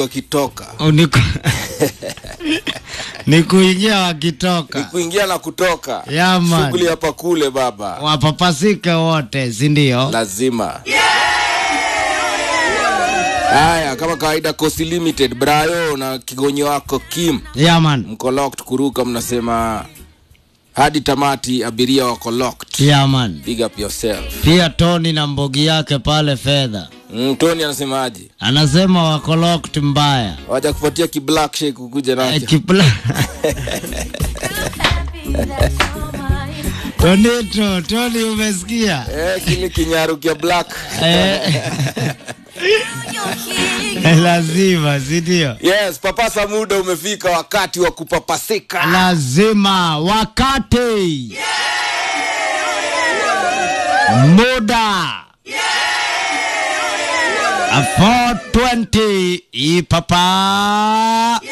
wakitoka Oh, ni ku- ni kuingia wakitoka kuingia na kutoka Yeah, man. shughuli hapa kule baba wapapasike wote sindio lazima haya kama kawaida Coast limited brayo na kigonyo wako kim yaman mko locked kuruka mnasema hadi tamati abiria wako locked yaman big up yourself pia toni na mbogi yake pale fedha mm, tony anasemaje anasema wako locked mbaya waja kupatia kiblack shake kukuja Eh, nacho kipla tonito toni umesikia eh, kile kinyaru kia black Eh. lazima sindio yes papasa muda umefika wakati wa kupapasika lazima wakati muda 420 ipapa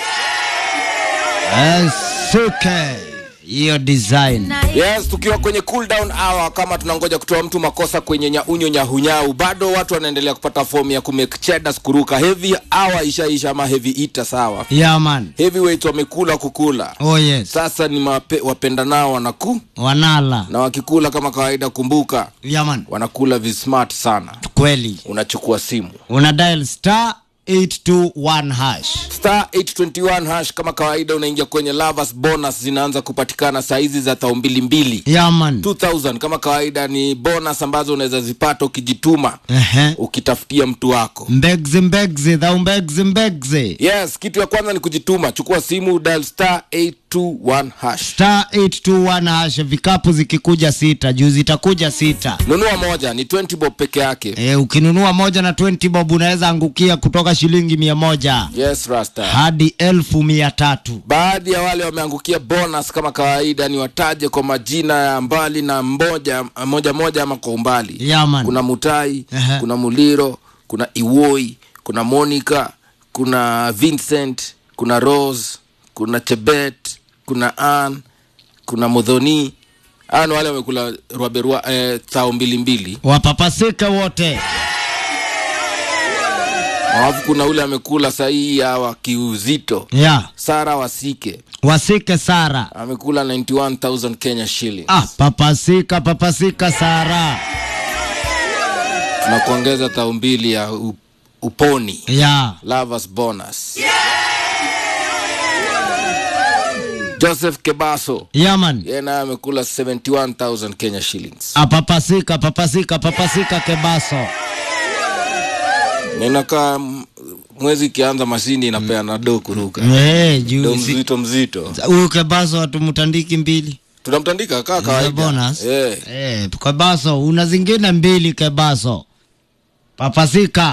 suke hiyo design yes tukiwa kwenye cool down hour kama tunangoja kutoa mtu makosa kwenye nyaunyo nyahunyau bado watu wanaendelea kupata fomu ya kumake cheddars kuruka heavy hour ishaisha ama heavy ita sawa yaman heavyweights wamekula kukula oh yes sasa ni mape, wapenda nao wanaku wanala na wakikula kama kawaida kumbuka yaman wanakula vismart sana kweli unachukua simu una dial star 821 hash star 821 hash kama kawaida unaingia kwenye lovers bonus zinaanza kupatikana saa hizi za tao mbili mbili yaman 2000 kama kawaida ni bonus ambazo unaweza zipata ukijituma Ehe. ukitafutia mtu wako mbegzi mbegzi dhau mbegzi mbegzi yes kitu ya kwanza ni kujituma chukua simu dial star 821 hash star 821 hash vikapu zikikuja sita juu zitakuja sita nunua moja ni 20 bob peke yake e, ukinunua moja na 20 bob unaweza angukia kutoka shilingi mia moja yes rasta hadi elfu mia tatu baadhi ya wale wameangukia bonus kama kawaida ni wataje kwa majina ya mbali na mmoja moja moja ama kwa umbali yaman kuna mutai Ehe. kuna muliro kuna iwoi kuna monica kuna vincent kuna rose kuna chebet kuna an kuna modhoni hawa ni wale wamekula rwaberwa eh, thao mbili mbili wapapasike wote alafu kuna ule amekula sahihi hawa kiuzito ya sara wasike wasike sara amekula 91000 kenya shilling ah, papasika papasika sara tunakuongeza thao mbili ya u- uponi ya lovers bonus joseph kebaso yaman yeye naye amekula 71000 kenya shillings apapasika papasika papasika kebaso ninakaa m- mwezi ikianza mashini inapeana do kuruka Eh, do juu si- mzito mzito huyu kebaso hatumtandiki mbili tunamtandika kaa Za kawaida bonus Eh, Eh, kebaso una zingine mbili kebaso papasika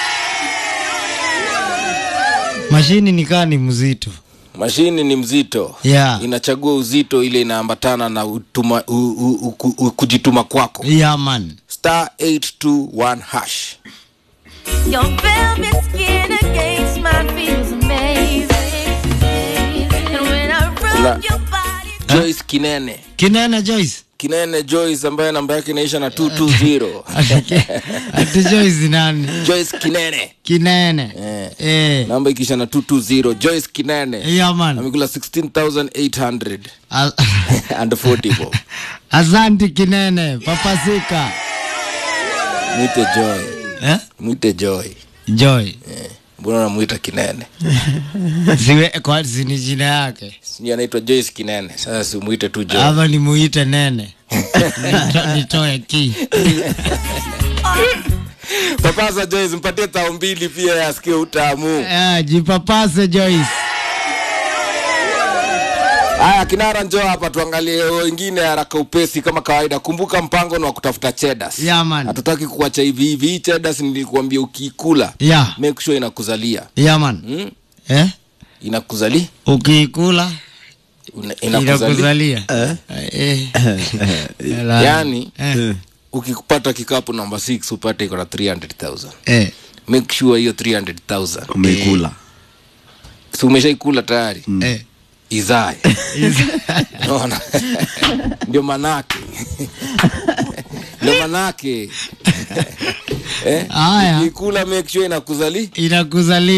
mashini nikaa ni mzito mashini ni mzito Yeah. inachagua uzito ile inaambatana na utuma, u, u, u, u, u, kujituma kwako yaman star 821 hash Your velvet skin against mine feels amazing. And when I La- rub your body, joyce kinene kinene joyce kinene joyce ambaye namba yake inaisha na 220 ati joyce nani joyce kinene kinene Eh. eh. namba ikiisha na 220 joyce kinene yaman amekula 16800 A- and 40 bob asanti kinene papasika mwite joy eh? mwite joy joy mbona namwita kinene ziwe kwa zini jina yake sijui anaitwa joyce kinene sasa simwite tu joy ama nimuite nene Nito- nitoe ki papasa joyce mpatie tao mbili pia yasikie utamu Eh, jipapase joyce haya kinara njoo hapa tuangalie wengine haraka upesi kama kawaida kumbuka mpango ni wa kutafuta chedas yaman hatutaki kuacha hivi hivi hii chedas nilikuambia ukiikula ya make sure inakuzalia yaman hmm? eh? inakuzali ukiikula Una- inakuzali inakuzalia Eh. Ela- yani eh. ukipata kikapu namba 6 upate iko na 300000 Eh. make sure hiyo 300000 umeikula si umeshaikula tayari Eh. izae naona ndio manake ndio manake eh? Haya. ikula make sure inakuzali inakuzalia